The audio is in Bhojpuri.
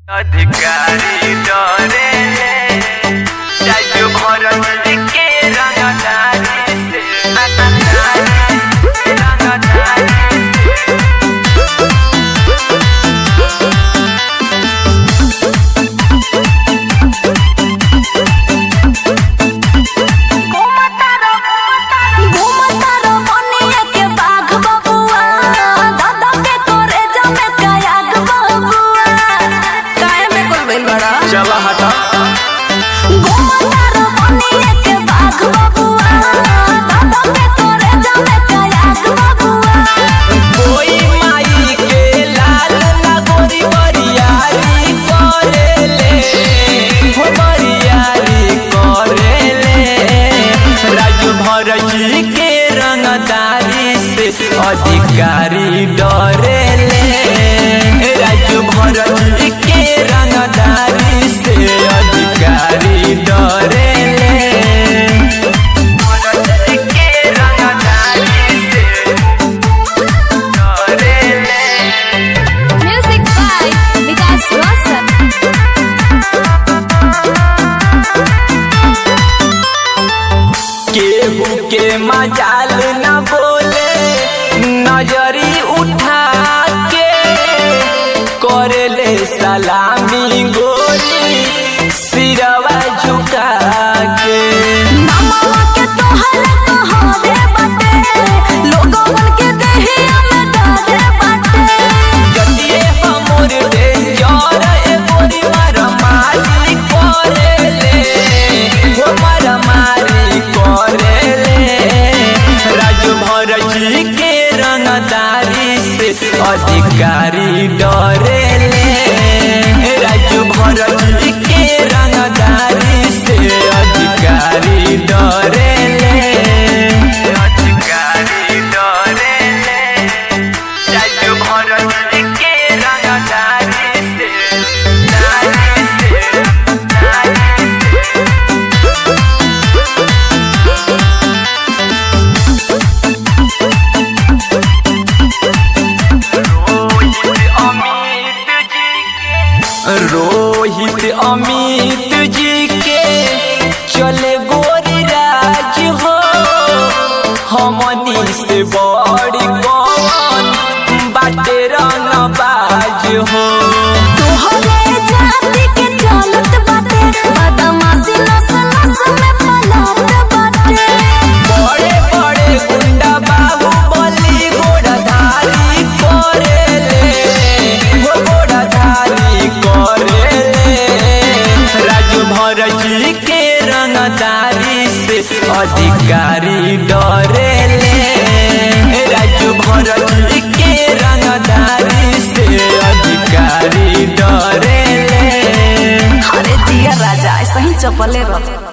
अधिकारी डरे जाइयो भरत के रंगदारी से रंगदारी घूमतारो बनिया के बाघ बबुआ दादा के तोरे जमे कयाग बबुआ काहे में कोल बैल बड़ा चला हटा घूमतारो बनिया के बाघ बबुआ दादा के तोरे जमे कयाग बबुआ कोई माई के लाल लगोरी बरियारी करेले हो बरियारी करेले राजू भरजी के रंगदारी से अधिकारी डरेले राजू भरजी के रंगदारी से अधिकारी डरेले भरजी के रंगदारी से म्यूजिक बाय विकास रोशन केहू के मजाल न बोले नजरी उठा के करेले सलामी गोरी सिरवा झुका के मामा के तोहरा कहावे बाटे लोगवन के देहिया में डाले बाटे जतिए हमर डेंजर ए गोरी मारमारी करेले हो मारमारी करेले राजू भरजी के रंगदारी से अधिकारी डरेले राजू भरजी के रंगदारी से अधिकारी डरेले अधिकारी डरेले राजू भरजी के रंगदारी से दारी से दारी से रोहित अमित जी के चले गोरी राज हो हमनी से बड़ी कौन बाटे रंगबाज हो तोहरे जाति के चलत बाटे बदमाशी नस नस में पलत बाटे बड़े बड़े गुंडा बाबू बली घोड़ाधारी करेले हो घोड़ाधारी करेले राजू भरजी के रंगदारी से अधिकारी डरेले राजू भरजी के रंगदारी से अधिकारी डरेले अरे जिया राजा ऐसा ही चपले रह